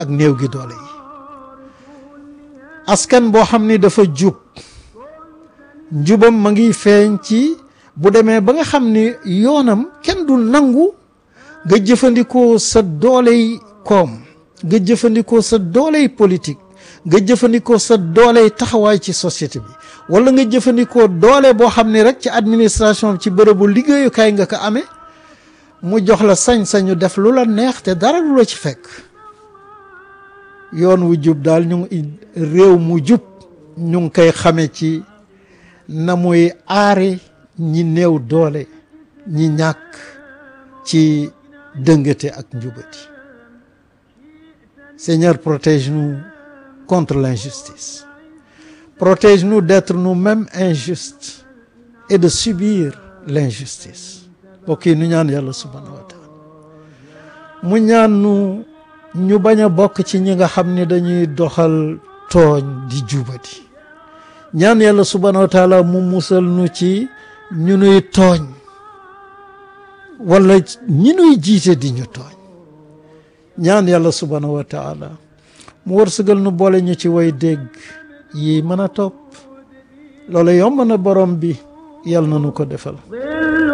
ak néew gi doole yi askan boo xam ni dafa jub njubam ma ngi feeñ ci bu demee ba nga xam ni yoonam kenn du nangu nga jëfandikoo sa dooley koom nga jëfandikoo sa dooley politique nga jëfandikoo sa dooley taxawaay ci société bi wala nga jëfandikoo doole boo xam ni rek ci administration ci bërëbu liggéeyukaay nga ko amee mu jox la sañ-sañu def lu la neex te dara lu la ci fekk yoon wu jub daal ñu ngi réew mu jub ñu ngi koy xame ci na muy aare ñi néew doole ñi ñàkk ci dëngate ak njubati Seigneur protège-nous contre l'injustice protège-nous d'être nous-mêmes injustes et de subir l'injustice mbokk yi nu ñaan yàlla subhanahu wa taala mu ñaan nu ñu bañ a bokk ci ñi nga xam ne dañuy doxal tooñ di jubati ñaan yàlla subhanahu wa taala mu musal nu ci ñu nuy tooñ wala ñi nuy jiite di ñu tooñ ñaan yàlla subhanahu wa taala mu wërsëgal nu boole ñu ci way dégg yi mën a topp loolu yomb na borom bi yàlla na nu ko defal